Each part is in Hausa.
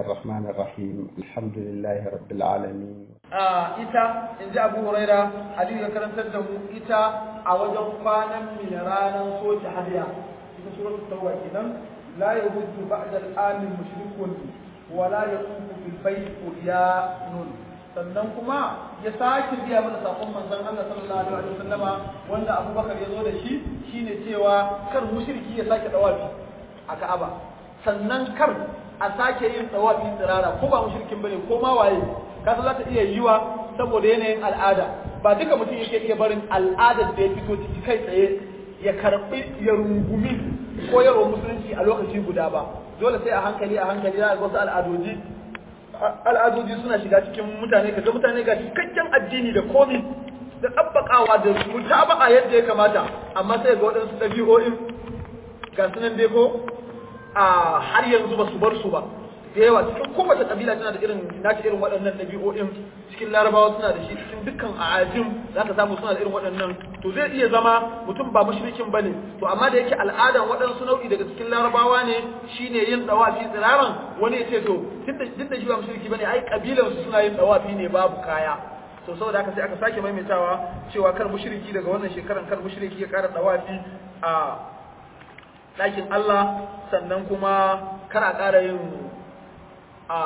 الرحمن الرحيم الحمد لله رب العالمين ita in ji abu huraira hadisi ya karantar da mu ita a wajen kwanan min ranar soke hadiya ita suratul tauba kenan la yahuddu ba'da al-amin mushrikun wa la yaqumu bil bayt quryanun sannan kuma ya sake biya mana sakon manzon Allah sallallahu alaihi wasallama wanda Abubakar ya zo da shi shine cewa kar mushriki ya sake dawafi a Ka'aba sannan kar a sake yin dawafi tsirara ko ba mushrikin bane ko ma waye kasa za ta iya yiwa saboda yanayin al'ada ba duka mutum yake iya barin al'adar da ya fito ciki kai tsaye ya karbi ya rungumi koyarwar musulunci a lokaci guda ba dole sai a hankali a hankali za a wasu al'adoji al'adoji suna shiga cikin mutane kaga mutane ga cikakken addini da komi da tsabbakawa da mutaba'a yadda ya kamata amma sai ga waɗansu ɗabi'o'in ga sunan dai ko a har yanzu ba su bar su ba da yawa cikin kowace kabila tana da irin nata irin waɗannan ɗabi'o'in cikin larabawa suna da shi cikin dukkan ajim za ka samu suna da irin waɗannan to zai iya zama mutum ba mushrikin bane to amma da yake al'adan waɗansu nau'i daga cikin larabawa ne shine yin dawafi tsiraran wani ya ce to duk da shi ba mushriki bane ai kabilan su suna yin dawafi ne babu kaya to saboda haka sai aka sake maimaitawa cewa kar mushriki daga wannan shekaran kar mushriki ya ƙara dawafi a ɗakin Allah sannan kuma kar a ƙara yin a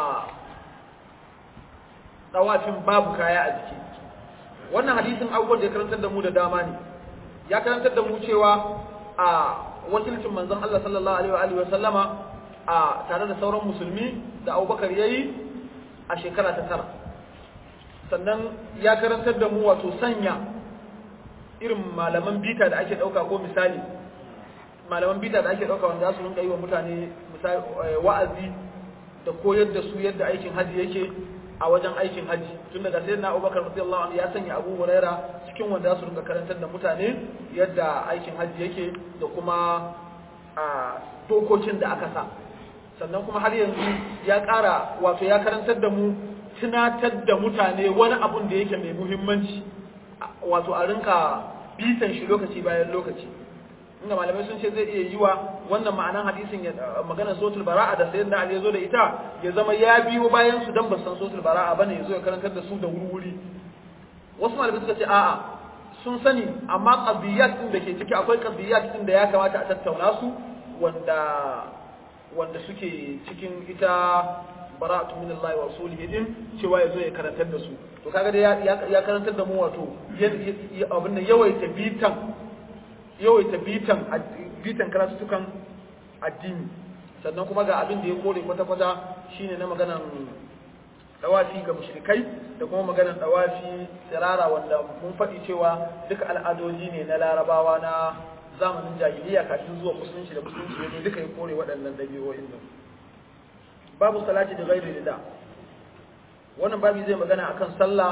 ɗawafin babu kaya a jiki wannan hadisin abubuwan da ya karantar da mu da dama ne ya karantar da mu cewa a wakilcin manzon Allah sallallahu alaihi wa sallama a tare da sauran musulmi da Abubakar yayi a shekara ta tara sannan ya karantar da mu wato sanya irin malaman bita da ake ɗauka ko misali malaman bita da ake ɗauka wanda za su rinka yi wa mutane wa'azi da koyar da su yadda aikin haji yake a wajen aikin haji tun daga sai na abubakar radiyallahu anhu ya sanya abu huraira cikin wanda su rinka karantar da mutane yadda aikin haji yake da kuma a dokokin da aka sa sannan kuma har yanzu ya ƙara wato ya karantar da mu tunatar da mutane wani abun da yake mai muhimmanci wato a rinka bitan shi lokaci bayan lokaci inda malamai sun ce zai iya yiwa wannan ma'anan hadisin ya magana sotul bara'a da sayyidina Ali ya zo da ita ya zama ya biyo bayan su dan ba san sotul bara'a bane ya zo ya karantar da su da wuri wasu malamai suka ce a'a sun sani amma qadiyat din da ke ciki akwai qadiyat din da ya kamata a tattauna su wanda wanda suke cikin ita bara'atu min Allah wa rasulihi din cewa yazo ya karantar da su to kaga dai ya karantar da mu wato abin nan yawaita bitan yawaita bitan bitan karatutukan addini sannan kuma ga abin da ya kore kwata-kwata shine na maganan dawafi ga mushrikai da kuma maganan dawafi tsirara wanda mun faɗi cewa duka al'adoji ne na larabawa na zamanin jahiliya kafin zuwa musulunci da musulunci ne duka ya kore waɗannan ɗabi'o'in nan babu salati da ghairi rida wannan babu zai magana akan sallah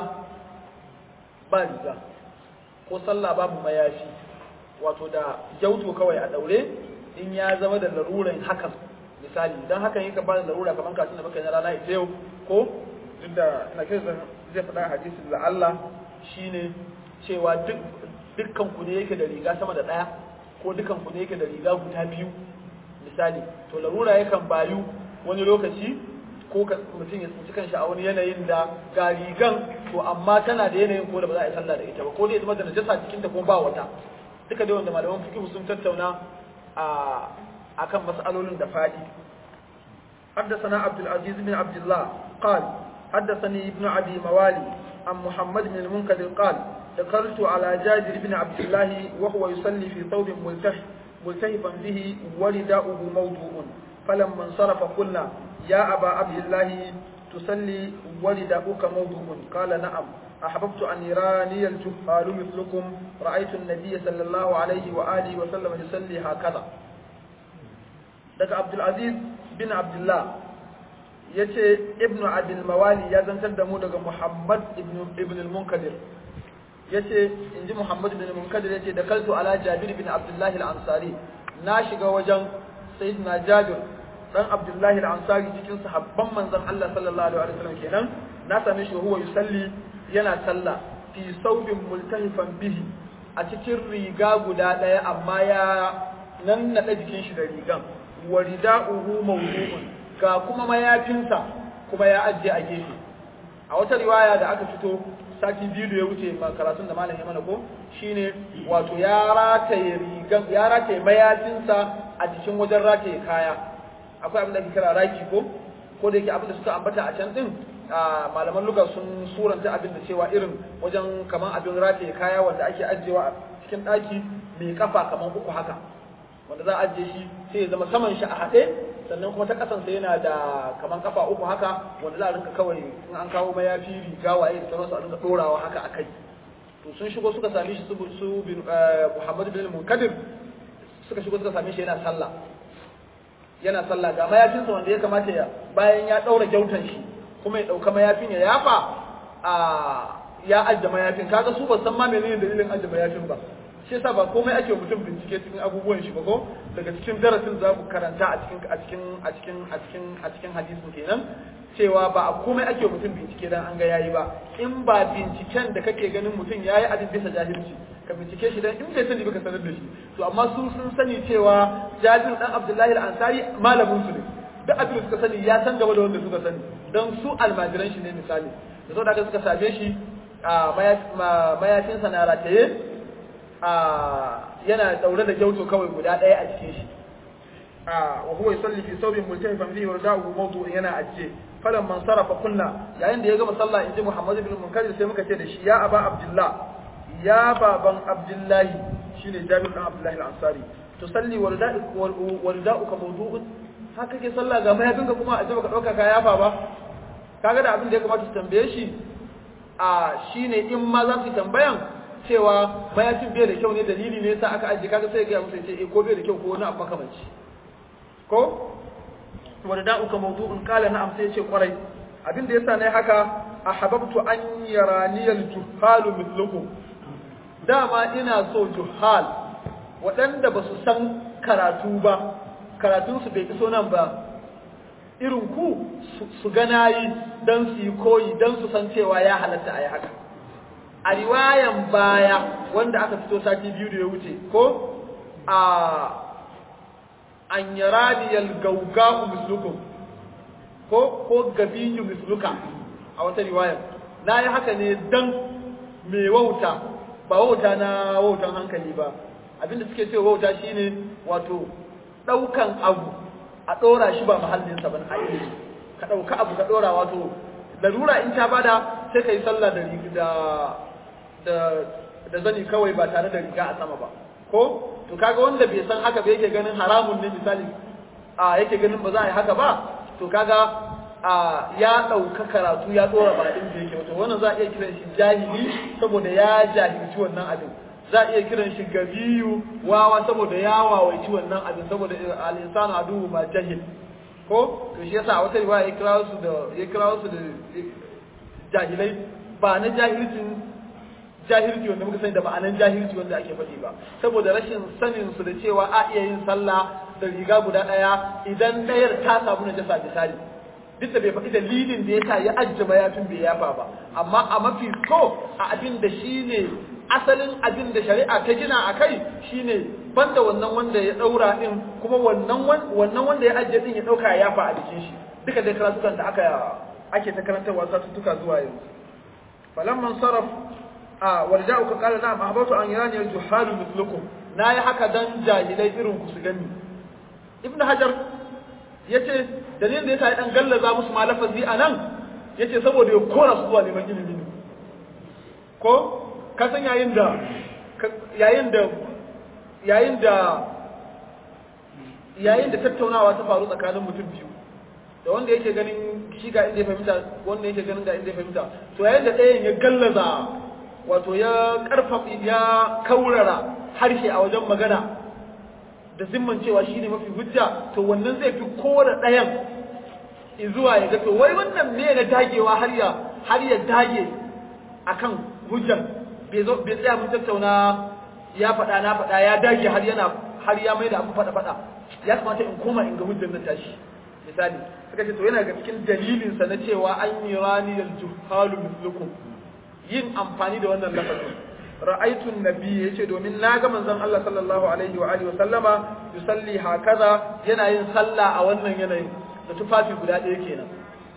ba riga ko sallah babu mayafi wato da jauto kawai a daure in ya zama da laruran hakan misali idan hakan yake ba da larura kamar kasin da muka yi na rana ita yau ko duk da na kai zai faɗa hadisi da Allah shine cewa duk dukkan ku ne yake da riga sama da ɗaya ko dukkan ku ne yake da riga guda biyu misali to larura yakan bayu wani lokaci ko mutum ya tsinci kanshi a wani yanayin da ga rigan to amma tana da yanayin ko da ba za a yi sallah da ita ba ko dai zama da najasa cikinta kuma ba wata duka dai wanda malaman fiqh sun tattauna a akan mas'alolin da fadi حدثنا عبد العزيز بن عبد الله قال حدثني ابن أبي موالي عن محمد بن المنكدر قال ذكرت على جابر بن عبد الله وهو يصلي في ثوب ملتف ملتهفا به ورداؤه موضوع فلما انصرف قلنا يا أبا عبد الله تصلي ورداؤك موضوع قال نعم أحببت أن يراني الجهال مثلكم رأيت النبي صلى الله عليه وآله وسلم يصلي هكذا daga Abdulaziz bin Abdullah ya ce Ibn Abil Mawali ya zantar da mu daga Muhammad ibn al-Munkadir ya ce in ji Muhammad ibn al-Munkadir ya ce da kaltu ala Jabir bin Abdullah al-Ansari na shiga wajen Sayyidina Jabir dan Abdullah al-Ansari cikin sahabban manzon Allah sallallahu alaihi wasallam kenan na same shi huwa yusalli yana sallah fi saubin multahifan bihi a cikin riga guda ɗaya amma ya nan naɗa jikin shi da rigan wa rida'uhu mawdu'un ga kuma mayafinsa kuma ya ajiye a gefe a wata riwaya da aka fito sati biyu da ya wuce karatun da malam ya mana ko shine wato ya rataye rigan ya rataye mayafinsa a cikin wajen rataye kaya akwai abin da ake kira raki ko ko da yake abin da suka ambata a can din malaman luga sun suranta abin da cewa irin wajen kaman abin rataye kaya wanda ake ajiyewa a cikin ɗaki mai kafa kaman uku haka wanda za a ajiye shi sai ya zama saman shi a haɗe sannan kuma ta ƙasansa yana da kaman kafa uku haka wanda za a rinka kawai in an kawo mayafi riga waye da sauransu a rinka ɗorawa haka a kai to sun shigo suka same shi su bin Muhammad bin Munkadir suka shigo suka same shi yana sallah yana sallah ga mayafinsa wanda ya kamata ya bayan ya ɗaura gyautan shi kuma ya ɗauka mayafin ya yafa a ya ajiye mayafin kaga su ba san ma menene dalilin ajiye mayafin ba shi yasa ba komai ake mutum bincike cikin abubuwan shi ba ko daga cikin darasin za ku karanta a cikin a cikin a cikin a cikin a cikin hadisin kenan cewa ba a komai ake mutum bincike dan an ga yayi ba in ba binciken da kake ganin mutum yayi abin bisa jahilci ka bincike shi dan in bai sani ba ka sanar da shi to amma su sun sani cewa Jabir dan Abdullahi al-Ansari malamin su ne duk abin da suka sani ya san gaba da wanda suka sani don su almajiran shi ne misali da saboda haka suka same shi a mayafinsa na rataye yana daure da gyauto kawai guda ɗaya a cikin shi wa huwa yusalli fi thawbin multahifan fihi warda'u mawdu'un yana ajiye falan man sarafa kunna yayin da ya gama sallah inji Muhammad ibn Munkadir sai muka ce da shi ya aba Abdullah ya baban Abdullahi shine Jabir dan Abdullahi al-Ansari tusalli warda'u warda'uka mawdu'un haka ke sallah ga mayafinka kuma a jaba ka dauka ka yafa ba kaga da abin da ya kamata su tambaye shi a shine in ma za su tambayan cewa mayafin bai da kyau ne dalili ne yasa aka ajiye kaga sai ga musu ce eh ko bai da kyau ko wani abu makamanci ko wanda da uka mawdu'un kala na'am sai ce kwarai abin da yasa nayi haka ahabbtu an yarani al-juhalu mithlukum dama ina so juhal waɗanda ba su san karatu ba karatunsu bai iso nan ba irin ku su gana yi don su yi koyi don su san cewa ya halatta a yi haka a riwayan baya wanda aka fito sati biyu da ya wuce ko a an yaradiyal gauga'u mislukum ko ko gabiyu misluka a wata riwayan na yi haka ne don mai wauta ba wauta na wautan hankali ba abinda suke cewa wauta shine wato ɗaukan abu a ɗora shi ba mahallinsa ba a ilimi ka ɗauka abu ka ɗora wato larura in ta bada sai ka yi sallah da da da zani kawai ba tare da riga a sama ba ko to kaga wanda bai san haka ba yake ganin haramun ne misali a yake ganin ba za a yi haka ba to kaga a ya ɗauka karatu ya ɗora ba ɗin da yake wato wannan za a iya kiran shi jahili saboda ya jahilci wannan abin za a iya kiran shi gabiyu wawa saboda ya wawaici wannan abin saboda al-insanu aduhu ma jahil ko to shi yasa a wata riwaya ya kira su da ya kira su da jahilai ba na jahilcin jahilci wanda muka sani da ma'anan jahilci wanda ake faɗi ba saboda rashin sanin su da cewa a iya yin sallah da riga guda ɗaya idan ɗayar ta samu najasa misali duk da bai faɗi dalilin da yasa ya ajjaba yafin bai yafa ba amma a mafi so a abin da shi ne asalin abin da shari'a ta gina a kai shine banda wannan wanda ya daura din kuma wannan wannan wanda ya ajiye din ya dauka ya yafa a jikin shi duka dai karatukan da aka ake ta karantarwa satuttuka zuwa yanzu falamman saraf a warja'u ka qala na'am ahbatu an yarani al-juhalu mithlukum nayi haka dan jahilai irin ku su gani ibnu hajar yace dalilin da yasa ya dan gallaza musu malafazi anan yace saboda ya kora su zuwa neman ilimi ko ka san yayin da yayin da yayin da yayin da tattaunawa ta faru tsakanin mutum biyu da wanda yake ganin shi ga inda ya fahimta wanda yake ganin ga inda ya fahimta to yayin da ɗayan ya gallaza wato ya karfafa ya kaurara harshe a wajen magana da zimman cewa shine mafi hujja to wannan zai fi kora ɗayan zuwa ya ga to wai wannan me na dagewa har ya har ya dage akan hujjan bai zo bai tsaya mun tattauna ya faɗa na faɗa ya dage har yana har ya mai da abu faɗa faɗa ya kamata in koma in ga hujjan nan tashi misali suka ce to yana ga cikin dalilin sa na cewa an yi rani al juhalu mislukum yin amfani da wannan lafazin ra'aytu an-nabi yace domin na ga manzon Allah sallallahu alaihi wa alihi wa sallama yusalli hakaza yana yin sallah a wannan yanayin da tufafi guda ɗaya kenan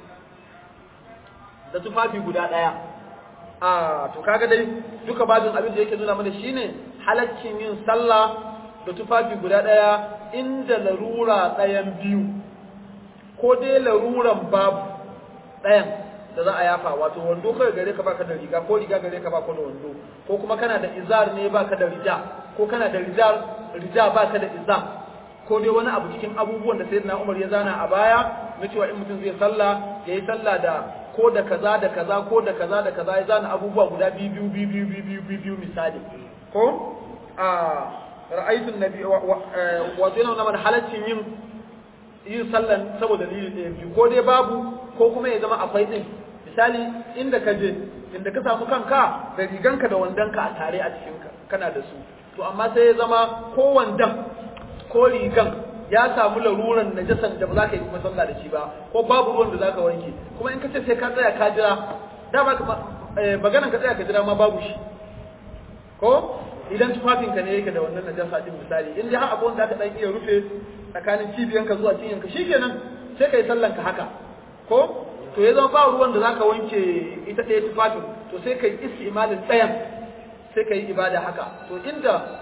da tufafi guda ɗaya a to kaga dai duka babin abin da yake nuna mana shine halaccin yin sallah da tufafi guda ɗaya inda larura ɗayan biyu ko dai laruran babu ɗayan da za a yafa wato wando kai gare ka baka da riga ko riga gare ka baka da wando ko kuma kana da izar ne baka da rija ko kana da rijal rija baka da izar ko dai wani abu cikin abubuwan da sayyidina Umar ya zana a baya na cewa in mutum zai sallah yayi sallah da ko da kaza da kaza ko da kaza da kaza ya zana abubuwa guda biyu biyu biyu biyu biyu biyu biyu misali ko a ra'aytun nabi wato yana mana halaccin yin yin sallan saboda dalili ɗaya biyu ko dai babu ko kuma ya zama akwai ɗin misali inda ka je inda ka samu kanka da riganka da wandonka a tare a cikin kana da su to amma sai ya zama ko wandon ko rigan ya samu laruran najasan da ba za ka yi kuma sallah da shi ba ko babu ruwan da za ka wanke kuma in ka ce sai ka tsaya ka jira dama maganan ka tsaya ka jira ma babu shi ko idan tufafinka ne yake da wannan najasa din misali in dai har abu wanda aka dan iya rufe tsakanin cibiyanka zuwa cinyanka shikenan sai kai sallan ka haka ko to ya zama ba ruwan da zaka wanke ita ɗaya tufafin to sai kai istimalin tsayan sai kai ibada haka to inda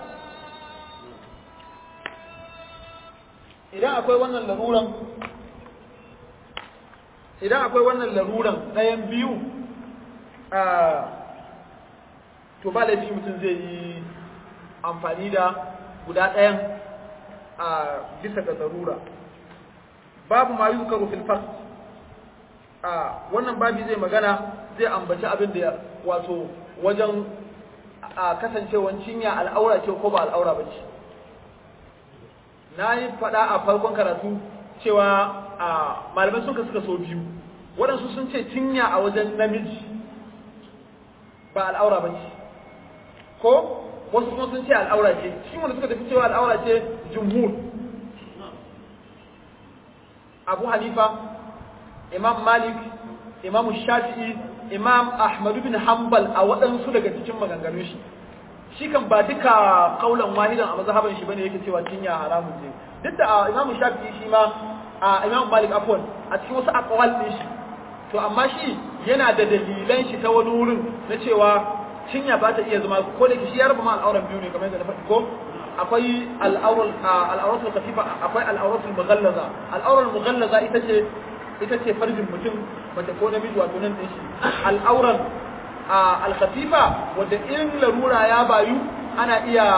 idan akwai wannan laruran idan akwai wannan laruran ɗayan biyu a to ba laifi mutum zai yi amfani da guda ɗayan a bisa ga zarura babu ma yi zukaru filfas a wannan babi zai magana zai ambaci abin da wato wajen a kasancewan cinya al'aura ce ko ba al'aura ba ce na yi faɗa a farkon karatu cewa a malamai sun suka so biyu waɗansu sun ce cinya a wajen namiji ba al'aura ba ce ko wasu kuma sun ce al'aura ce shi wanda suka tafi cewa al'aura ce jumhur abu hanifa imam malik imam shafi'i imam ahmadu bin hanbal a waɗansu daga cikin maganganun shi shi kan ba duka kaulan wahidan a mazhaban shi bane yake cewa cinya haramun ce duk da imam shafi'i shi ma a imam malik afwan a cikin wasu aqwal din shi to amma shi yana da dalilan shi ta wani wurin na cewa cinya ba ta iya zama ko da shi ya raba ma al'auran biyu ne kamar yadda na faɗi ko akwai al'auran al'auratul khafifa akwai al'auratul mughallaza al'auran mughallaza ita ce ita ce farjin mutum mace ko namiji wato nan din shi al'auran al-khafifa wanda in larura ya bayu ana iya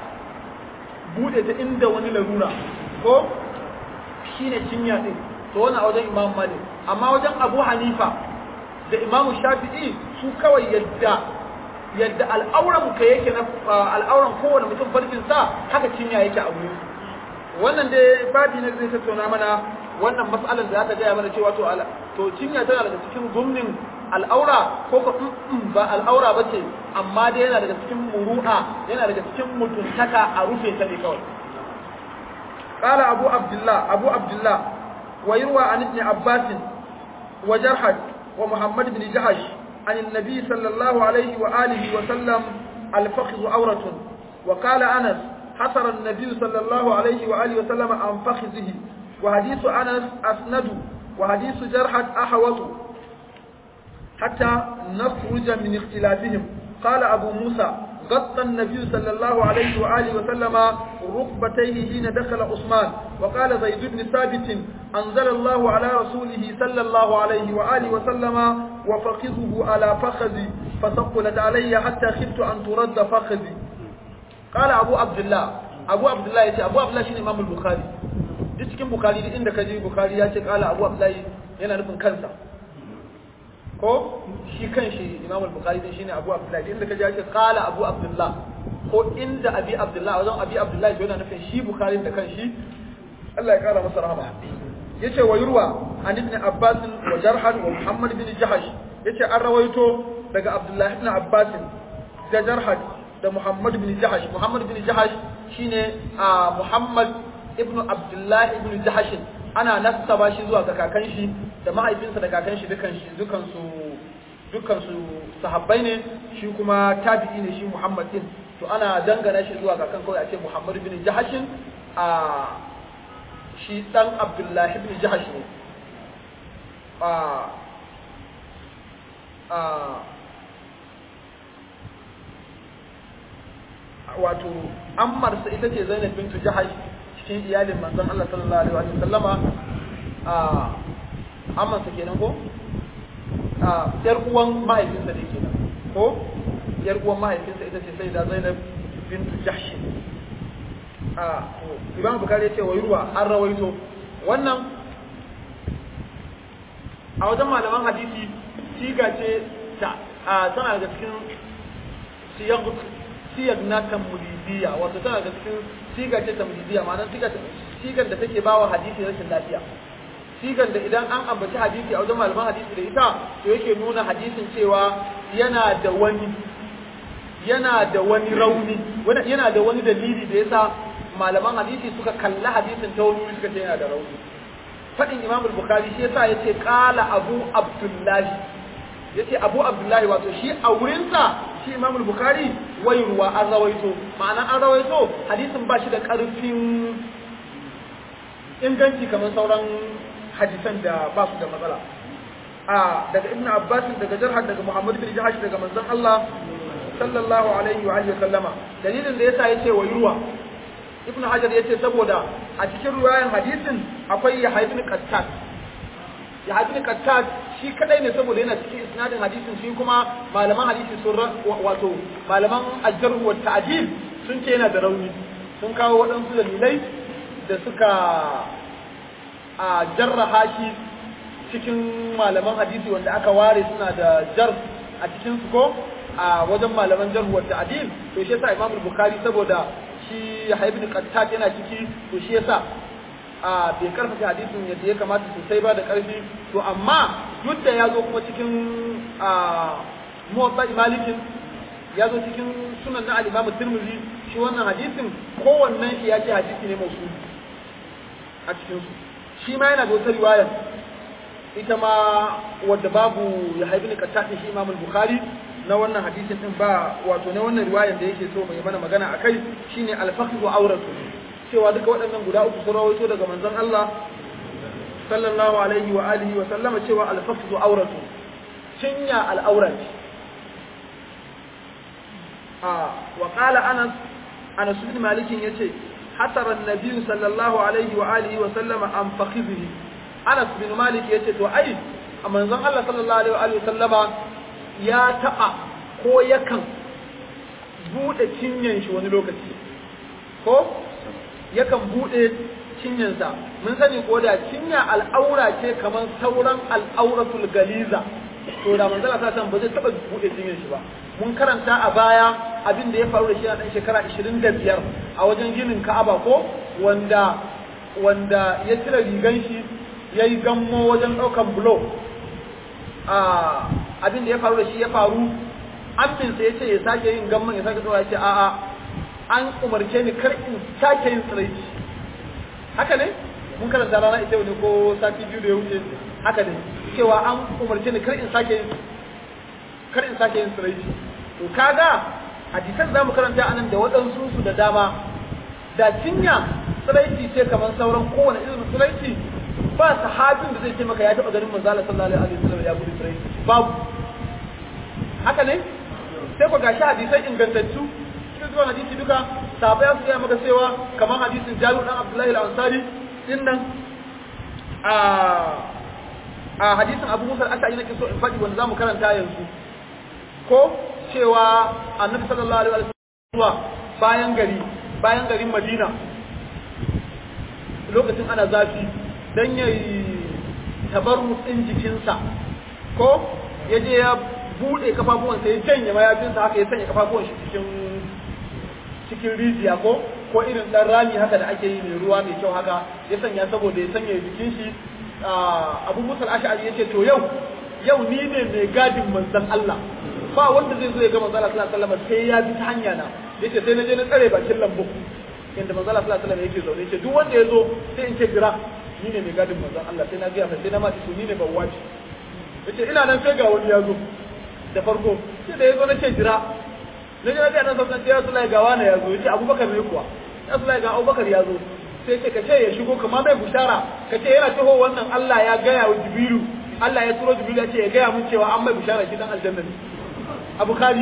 bude ta inda wani larura ko shine cinya din to wannan a wajen imam malik amma wajen abu hanifa da imam shafi'i su kawai yadda yadda al'auran ka yake na al'auran kowane mutum farkin sa haka cinya yake a wurin wannan dai babi na zai tattauna mana wannan mas'alar da ta gaya mana cewa to to cinya tana daga cikin gumnin al'aura ko ko ba al'aura bace amma dai yana daga cikin muru'a yana daga cikin mutuntaka a rufe ta ne kawai قال أبو عبد الله أبو عبد الله ويروى عن ابن عباس وجرحد ومحمد بن جحش عن النبي صلى الله عليه وآله وسلم الفخذ عورة وقال أنس حصر النبي صلى الله عليه وآله وسلم عن فخذه وحديث أنس أسند وحديث جرحد أحوط حتى نخرج من اختلافهم قال أبو موسى غطى النبي صلى الله عليه وآله وسلم ركبتيه حين دخل عثمان وقال زيد بن ثابت أنزل الله على رسوله صلى الله عليه وآله وسلم وفخذه على فخذي فثقلت علي حتى خفت أن ترد فخذي قال أبو عبد الله أبو عبد الله يتي أبو عبد الله شين إمام البخاري duk cikin bukari duk inda ka je bukari ya ce kala abu abdullahi yana nufin kansa ko shi kan shi imam al-bukhari din shine abu abdullahi inda ka je ya ce kala abu abdullah ko inda abi abdullah wajen abi abdullahi to yana nufin shi bukhari da kan shi Allah ya kara masa rahama yace wa yurwa an ibn abbas wa jarhan wa muhammad bin jahash yace an rawaito daga abdullahi ibn abbas da jarhad da muhammad bin jahash muhammad bin jahash shine muhammad ibn abdullahi ibn jahash ana nasaba shi zuwa ga kakan shi da mahaifinsa da kakan shi dukan shi dukan su dukan su sahabbai ne shi kuma tabi'i ne shi muhammad din to ana dangana shi zuwa kakan kawai a ce muhammad ibn jahash a shi dan abdullahi ibn jahash ne a wato ammarsa ita ce Zainab bintu Jahash cikin iyalin manzon Allah sallallahu alaihi wa sallama a ammarsa kenan ko a yar uwan mahaifinsa ne kenan ko yar uwan mahaifinsa ita ce sai da Zainab bintu Jahsh a Imam Bukhari ya ce wa yurwa an rawaito wannan a wajen malaman hadisi siga ce ta tana daga cikin siyag siyag na tamlidiya wato tana daga cikin siga ce tamlidiya ma'ana siga sigar da take bawa hadisi rashin lafiya sigar da idan an ambaci hadisi a wajen malaman hadisi da ita to yake nuna hadisin cewa yana da wani yana da wani rauni yana da wani dalili da yasa malaman hadisi suka kalli hadisin ta wani suka ce yana da rauni faɗin imam al-bukhari shi yasa yace qala abu abdullahi yace abu abdullahi wato shi a wurinsa shi imam al-bukhari wai ruwa an rawaito ma'ana an rawaito hadisin ba shi da ƙarfin inganci kamar sauran hadisan da ba su da matsala a daga ibn abbas daga jarhar daga muhammad bin jahash daga manzon Allah sallallahu alaihi wa alihi sallama dalilin da yasa yace wai ruwa ibn hajar yace saboda a cikin ruwayan hadisin akwai yahya ibn qattat yahya ibn qattat shi kadai ne saboda yana cikin isnadin hadisin shi kuma malaman hadisi sun wato malaman ajjar wa ta'dil sun ce yana da rauni sun kawo waɗansu dalilai da suka a jarraha shi cikin malaman hadisi wanda aka ware suna da jar a cikin su ko a wajen malaman jar wa ta'dil to shi yasa Imam Bukhari saboda shi Yahya ibn Qattat yana ciki to shi yasa a bai karfafa hadisin yadda ya kamata sosai ba da karfi to amma duk da ya zo kuma cikin a muwatta malikin ya zo cikin sunan na al-Imam Tirmidhi shi wannan hadisin kowannen shi ya ce hadisi ne mausul a cikin su shi ma yana da wata riwaya ita ma wadda babu ya haifi ni kattaɗin shi imamul bukhari na wannan hadisin din ba wato na wannan riwayar da yake so mai mana magana a kai shine alfaqhu auratu cewa duka waɗannan guda uku sun rawaito daga manzon Allah sallallahu alaihi wa alihi wa sallama cewa alfaqhu auratu cinya al'aurat a wa qala anas anas ibn malik yace hatara an-nabi sallallahu alaihi wa alihi wa sallama an fakhidhihi Anas bin Malik ya ce to ai a manzon Allah sallallahu alaihi wa sallama ya taba ko yakan bude cinyan shi wani lokaci ko yakan bude cinyansa mun sani ko da cinya al'aura ce kamar sauran al'auratul galiza to da manzon Allah sallallahu ba zai taba bude cinyan shi ba mun karanta a baya abin da ya faru da shi a dan shekara 25 a wajen ginin Ka'aba ko wanda wanda ya cire rigan shi ya yi gammo wajen ɗaukan bulo abin da ya faru da shi ya faru aminsa ya ce ya sake yin gamman ya sake tsawa ya ce a'a an umarce ni kar in sake yin tsiraici haka ne mun karanta rana ita ne ko sati biyu da ya wuce haka ne cewa an umarce ni kar in sake yin kar in sake yin tsiraici to kaga hadisan zamu karanta anan da waɗansu su da dama da cinya tsiraici ce kamar sauran kowane irin tsiraici ba sahabin da zai ce maka ya taɓa ganin manzo Allah sallallahu alaihi wasallam ya gudu tsirai babu haka ne sai ku gashi hadisai ingantattu cikin zuwa hadisi duka sahabbai ya su gaya maka cewa kamar hadisin Jabir dan Abdullahi al-Ansari din nan a a hadisin Abu Musa al-Ash'ari nake so in faɗi wanda zamu karanta yanzu ko cewa Annabi sallallahu alaihi wasallam zuwa bayan gari bayan garin Madina lokacin ana zafi don ya yi tabarmutsin jikinsa ko ya je ya buɗe kafafuwansa ya janye mayafinsa haka ya sanya kafafuwan shi cikin cikin rijiya ko ko irin ɗan rami haka da ake yi mai ruwa mai kyau haka ya sanya saboda ya sanya jikin shi abu musa ash'ari ya ce to yau yau ni ne mai gadin manzon Allah ba wanda zai zo ya ga manzon Allah sallallahu alaihi wasallam sai ya bi ta hanya na yace sai na je na tsare bakin lambu inda manzon Allah sallallahu alaihi wasallam yake zaune yace duk wanda ya zo sai in ce jira ni ne mai gadin manzon Allah sai na gaya mai sai na ma su ni ne ban wace yace ina nan sai ga wani ya zo da farko sai da ya zo na ce jira na ji na ga nan sauran sai Rasulullahi ga wani ya zo yace Abubakar ne kuwa Rasulullahi ga Abubakar ya zo sai ce ka ce ya shigo kamar mai bushara ka ce yana taho wannan Allah ya gaya wa Jibiru Allah ya turo Jibril ya ce ya gaya mun cewa an mai bishara shi dan aljanna ne Abu Khari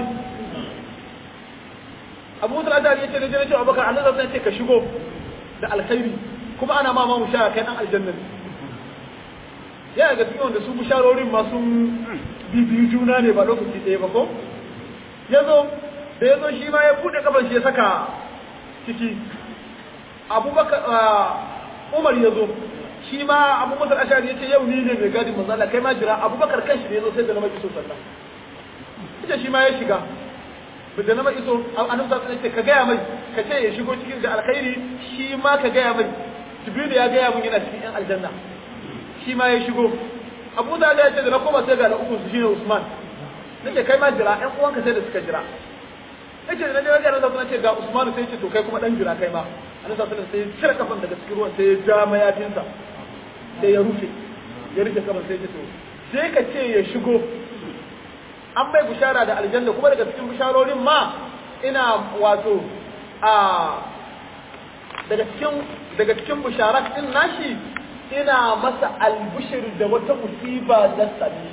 Abu Musa al-Ash'ari ya ce da jira Abubakar Allah zai ce ka shigo da alkhairi kuma ana ma ma bishara kai dan aljanna ne yana ga cikin wanda su bisharorin ma sun bibiyu juna ne ba lokaci ɗaya ba ko yazo da yazo shi ma ya bude kafan shi ya saka ciki Abubakar Umar yazo shi ma Abu Musa al-Ash'ari yace yau ni ne mai gadin manzo Allah kai ma jira Abubakar kanshi ne yazo sai da na maki so sallah ita shi ma ya shiga da na maki so annabi sallallahu alaihi ka gaya mai ka ce ya shigo cikin da alkhairi shi ma ka gaya mai Jibril ya gaya mun yana cikin yan aljanna shi ma ya shigo Abu da ya ce da na koma sai ga na uku su shine Usman nace kai ma jira ƴan uwanka sai da suka jira nace da naje ga nan ce ga Usman sai ce to kai kuma dan jira kai ma annabi sallallahu alaihi wasallam sai cire kafan daga cikin ruwan sai ya ja mayafinsa sai ya rufe ya rufe kafan sai ya ce to sai ka ce ya shigo an bai bishara da aljanna kuma daga cikin bisharorin ma ina wato a daga cikin daga cikin bisharat din nashi ina masa albushir da wata musiba da sami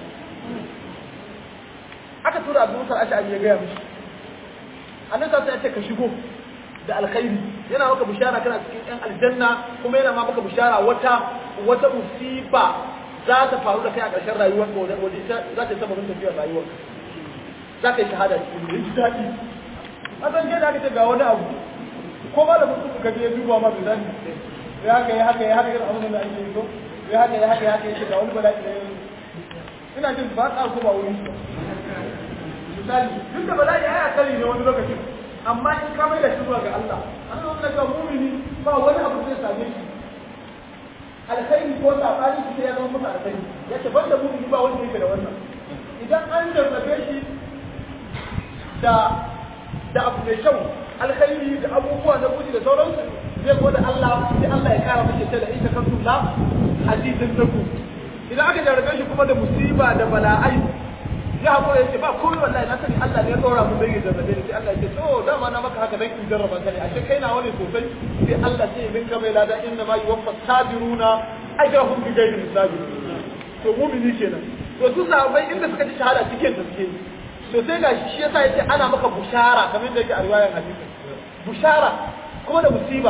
aka tura abu musa ash'ari ya gaya mishi annabi sai ya ce ka shigo da alkhairi yana maka bishara kana cikin yan aljanna kuma yana ma maka bishara wata wata musiba za ta faru da kai a ƙarshen rayuwar ka wajen wajen za ta yi sababin tafiyar rayuwar za ka yi shahada cikin da ji daɗi a san ke da aka ce ga wani abu ko ba da mutum ka je duba ma bai zani ya haka ya haka ya haka irin abin da ake yi ko ya haka ya haka ya haka ya ce ga wani bala'i da ya ina jin ba ka ko ba wurin shi misali duk da bala'i ya kari ne wani lokacin amma in ka mai da shi zuwa ga Allah an zo da ga mumini ba wani abu zai same shi alkhairi ko sabani shi sai ya zama masa alkhairi yace banda mumini ba wanda yake da wannan idan an jarrabe shi da da abu mai kyau alkhairi da abubuwa na guji da sauransu zai gode Allah sai Allah ya kara mace ta da ita kantu la azizin zaku idan aka jarrabe shi kuma da musiba da bala'ai ya haƙura ya ce ba komai wallahi na sani Allah ne ya ɗora mu zai jarrabe ni sai Allah ya ce to dama na maka haka dan in jarraba ka ne ashe kai na wani sosai sai Allah sai ya ka mai lada inna ma yuwaffa sabiruna ajrahum bi ghairi hisabi to mu'mini kenan to su sahabbai inda suka ci shahada cikin da suke to sai ga shi yasa yace ana maka bushara kamar da yake a riwayar hadisi bushara kuma da musiba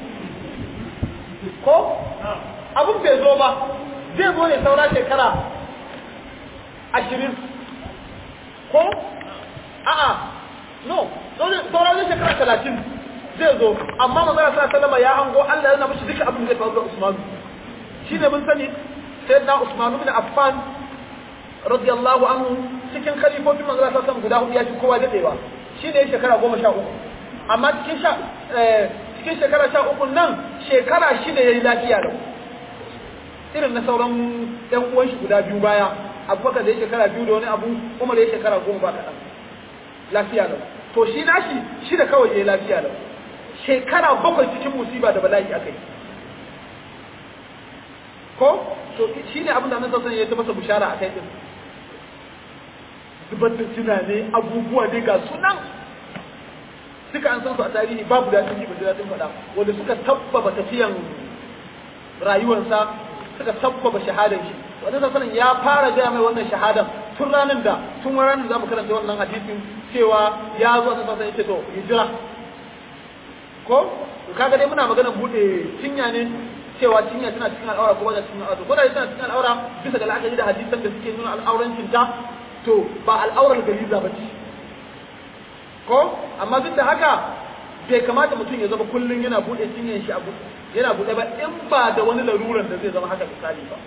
ko abun bai zo ba zai zo ne saura shekara ashirin ko a'a no sauran zai shekara talatin zai zo amma manzara sa salama ya hango Allah yana mishi duka abin da zai faru da Usmanu shi ne mun sani sai na Usmanu bin Affan radiyallahu anhu cikin khalifofin manzara sa salama guda hudu ya fi kowa dadewa shi ne shekara goma sha uku amma cikin sha cikin shekara sha uku nan shekara shida ya yi lafiya lau irin na sauran ɗan uwan shi guda biyu baya abubakar da ya shekara biyu da wani abu umar ya shekara goma ba kaɗan lafiya lau to shi nashi shi da kawai ya yi lafiya lau shekara bakwai cikin musiba da bala'i aka yi ko to shi ne abin da nan sassan ya ta masa bishara a kai ɗin zubar da tunane abubuwa dai ga sunan suka an san su a tarihi babu daɗin ji ba daɗin faɗa wanda suka tabbaba tafiyan rayuwarsa suka sabbaba shahadar shi wanda sallallahu ya fara gaya mai wannan shahadan tun ranar da tun ranar da zamu karanta wannan hadisin cewa ya zo da sallallahu yace to hijira ko kaga dai muna magana bude cinya ne cewa cinya tana cikin al'aura ko ba cikin al'aura ko da tana cikin al'aura bisa ga la'akari da hadisan da suke nuna al'aurancin ta to ba al'aurar gariza ba ce ko amma duk da haka bai kamata mutum ya zama kullum yana bude cinyan shi a yana bude ba in ba da wani laruran da zai zama haka misali ba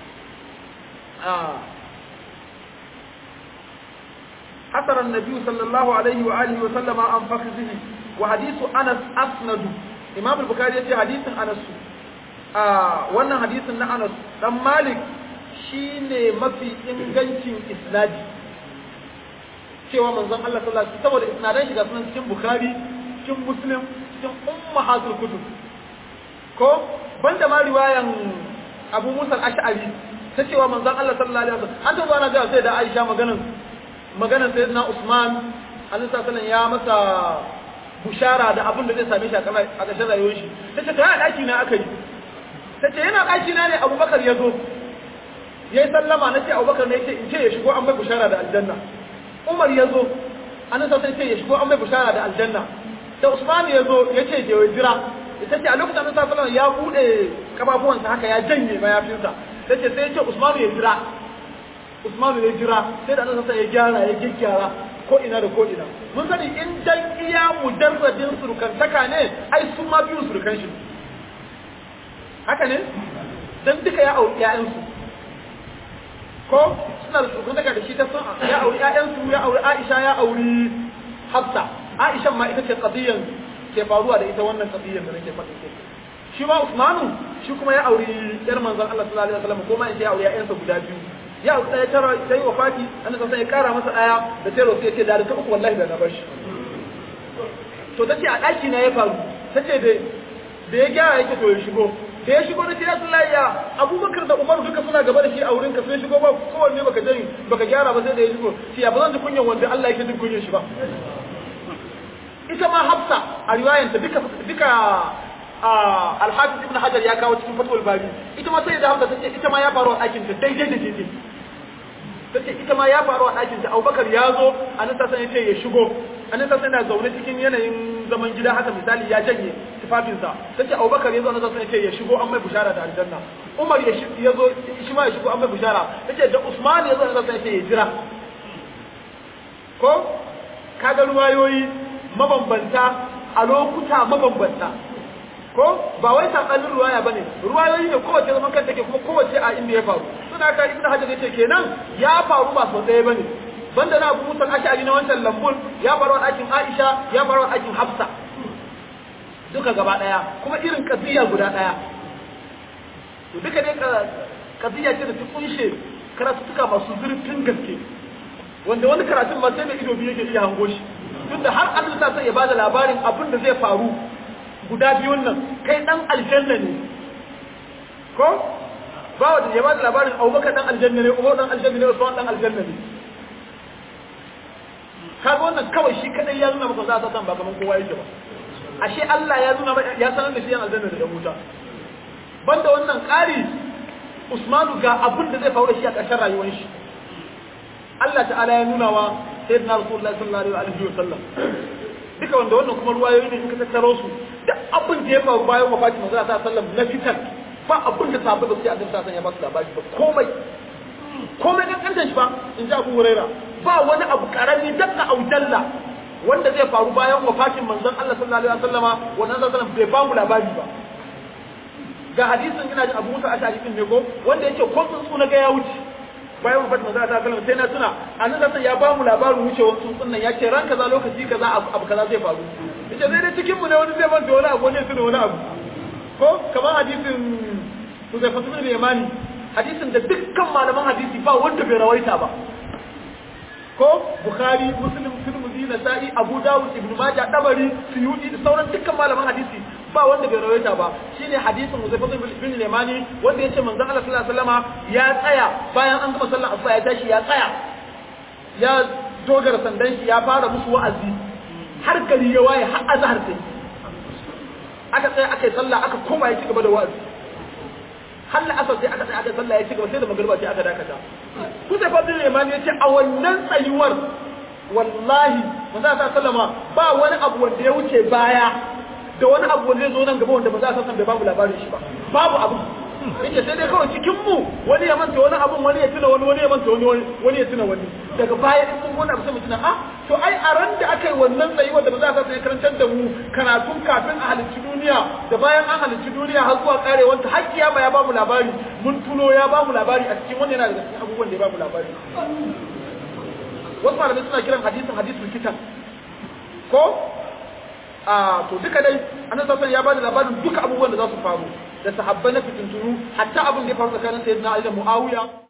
حسر النبي صلى الله عليه وآله وسلم عن فخذه وحديث أنس أسند إمام البخاري يقول حديث أنس آه وانا حديث أنس دم مالك shine mafi ingancin isnadi cewa manzon Allah sallallahu alaihi saboda isnadan shi ga sunan cikin Bukhari cikin Muslim cikin ummahatul kutub ko banda ma riwayan Abu Musa al-Ash'ari ta cewa manzon Allah sallallahu alaihi wasallam an tabbana ga sai da Aisha maganan maganan sayyidina Usman Allah sallallahu ya masa bushara da abin da zai same shi a ƙarshen rayuwar shi tace ta daki na aka yi tace yana daki na ne Abubakar ya zo yayi sallama nace Abubakar ne yace in ce ya shigo an mai bushara da aljanna Umar ya zo annabi sai ce ya shigo an mai bushara da aljanna da Usman ya zo yace je jira ita ce a lokacin annabi sallallahu alaihi ya bude kafafuwansa haka ya janye mayafinsa tace sai yace Usman ya jira Usman ya jira sai da annabi sai ya gyara ya gyara ko ina da ko ina mun sani in dan iya mujarradin surukantaka ne ai su ma biyu surukan shi haka ne dan duka ya auri ƴaƴansu ko suna da surukantaka da shi ta sun ya auri ƴaƴansu ya auri Aisha ya auri Hafsa Aisha ma ita ce qadiyan ke faruwa da ita wannan qadiyan da nake faɗi ke shi ma Usmanu shi kuma ya auri ƴar manzon Allah sallallahu alaihi wasallam ko ma in ya auri ƴaƴansa guda biyu ya ɗaya tara ta yi wafati an san ya kara masa ɗaya da sai rosu ya ce da ta uku wallahi da na bar shi to ta ce a ɗaki na ya faru ta ce da ya gyara yake to ya shigo da ya shigo da ce ya sullahi ya abubakar da umaru duka suna gaba da shi a wurin ka sai shigo ba kowanne baka jani baka gyara ba sai da ya shigo shi ya ba zan ji kunyan wanda Allah yake jin kunyan shi ba ita ma hafsa a riwayanta duka duka alhafiz ibn hajar ya kawo cikin fatul bari ita ma sai da hafsa tace ita ma ya faru a ɗakin ta daidai da daidai tace ita ma ya faru a ɗakin ta Abubakar ya zo annabi sallallahu alaihi wasallam ya shigo annabi sallallahu alaihi zaune cikin yanayin zaman gida haka misali ya janye tufafinsa tace Abubakar ya zo annabi sallallahu alaihi ya shigo an mai bushara da aljanna Umar ya ya zo shi ma ya shigo an mai bushara tace da Usman ya zo annabi sallallahu alaihi ya jira ko kaga ruwayoyi mabambanta a lokuta mabambanta ko ba wai sabanin ruwaya bane ruwayoyi ne kowace zaman kanta take kuma kowace a inda ya faru suna ka ibnu hajar yace kenan ya faru ba sau ɗaya bane banda na abu musan ashari na wancan lambun ya faru a ɗakin aisha ya faru a ɗakin hafsa duka gaba ɗaya kuma irin kaziya guda ɗaya to duka dai kaziya ce da ta kunshe karatuttuka masu zurfin gaske wanda wani karatun ma sai da ido biyu yake iya hango shi tunda har Allah ta sai ya bada labarin abin da zai faru guda biyun nan kai dan aljanna ne ko ba wanda ya bada labarin Abubakar dan aljanna ne Umar dan aljanna ne Usman dan aljanna ne kaga wannan kawai shi kadai ya nuna maka za ta san ba kaman kowa yake ba ashe Allah ya nuna ya sanar da shi yan aljanna da wuta banda wannan ƙari Usmanu ga abin da zai faru da shi a ƙarshen rayuwar shi Allah ta'ala ya nuna wa sayyidina Rasulullahi sallallahu alaihi wa sallam duka wanda wannan kuma ruwayoyi ne in ka tattaro su da abin da ya faru bayan wafatin manzo sallallahu alaihi wasallam na fitan ba abin da sahabbai ba su yi annabi sallallahu alaihi wasallam ya ba su labari ba komai komai kan kantan shi ba in ji Abu Huraira ba wani abu karami dakka au dalla wanda zai faru bayan wafatin manzon Allah sallallahu alaihi wasallama wannan sallallahu alaihi bai ba mu labari ba ga hadisin ina ji Abu Musa Ashari din ne ko wanda yake ko tsuntsu na ga ya wuce bayan wafatin manzon Allah sallallahu alaihi sai na tuna annabi ya ba mu labarin wucewar tsuntsun nan ya ce ran kaza lokaci kaza abu kaza zai faru yace zai dai cikin mu ne wani zai manta wani abu wani ya tuna wani abu ko kamar hadisin Huzaifa ibn Yamani hadisin da dukkan malaman hadisi ba wanda bai rawaita ba ko Bukhari Muslim Tirmidhi Nasa'i Abu Dawud Ibn Majah Dabari Suyuti da sauran dukkan malaman hadisi ba wanda bai rawaita ba shine hadisin Huzaifa ibn Yamani wanda yace manzon Allah sallallahu alaihi wasallama ya tsaya bayan an gama sallar asuba ya tashi ya tsaya ya dogara sandan shi ya fara musu wa'azi har gari ya waye har azhar sai aka tsaya aka yi sallah aka koma ya ci gaba da wa'azi har la'asar sai aka tsaya aka sallah ya ci gaba sai da magriba sai aka dakata ku sai fadin imani ya ce a wannan tsayuwar wallahi manzo ta sallama ba wani abu wanda ya wuce baya da wani abu wanda zai zo nan gaba wanda ba za a san bai babu labarin shi ba babu abu yake sai dai kawai cikin mu wani ya manta wani abun wani ya tuna wani wani ya manta wani wani ya tuna wani daga baya in kun wani abu sai mu tuna ah to ai a ran da aka yi wannan tsayi wanda ba za a sai karantar da mu karatun kafin a halicci duniya da bayan an halicci duniya har zuwa karewanta har kiyama ya bamu labari mun tuno ya bamu labari a cikin wannan yana daga cikin abubuwan da ya bamu labari wasu malamai suna kiran hadisin hadisul kitan ko a to duka dai annabi sallallahu ya bada labarin duka abubuwan da za su faru da sahabbai na fitintunu hatta abin da ya faru tsakanin sayyidina Ali da Muawiya